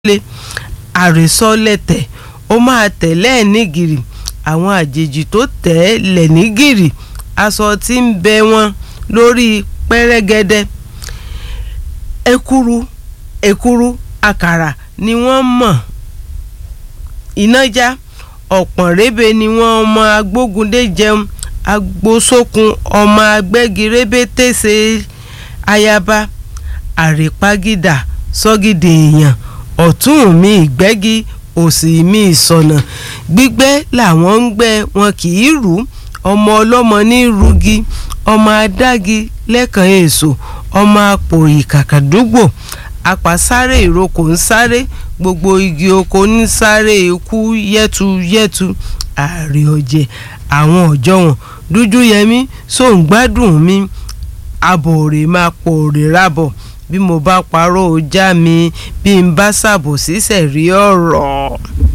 lé àrèsọ́lẹ̀tẹ̀ ó máa tẹ̀lé ẹ̀ nígìrì àwọn àjèjì tó tẹ̀ ẹ́ lẹ̀ nígìrì aṣọ tí ń bẹ wọn lórí pẹ́rẹ́gẹ́dẹ́ ekuru ekuru àkàrà ni wọ́n mọ̀ ìnájà ọ̀pọ̀n rébé ni wọ́n ọmọ agbógundé jẹun agbósókun ọmọ agbẹ́girébé tẹ̀sẹ̀ ayaba àrèpágídà sọ́gìdì èèyàn ọ̀tún mi ìgbẹ́gi òsì mi ìsọ̀nà gbígbẹ́ làwọn ń gbẹ́ wọn kì í rú ọmọ ọlọ́mọ ní rúgi ọmọ adági lẹ́kàn èso ọmọ apòrì kàkàdúgbò apàsáré ìrókò ń sáré gbogbo igi oko ń sáré ikú yẹ́tuyẹ́tu ààrẹ ọ̀jẹ̀ àwọn ọ̀jọ́ wọn dúdú yẹmí sóǹgbádùn mi abòrè máa pòrè rábọ̀ bí mo bá parọ́ ọjà mi bí n bá ṣàbòsí sẹ̀rí ọ̀rọ̀.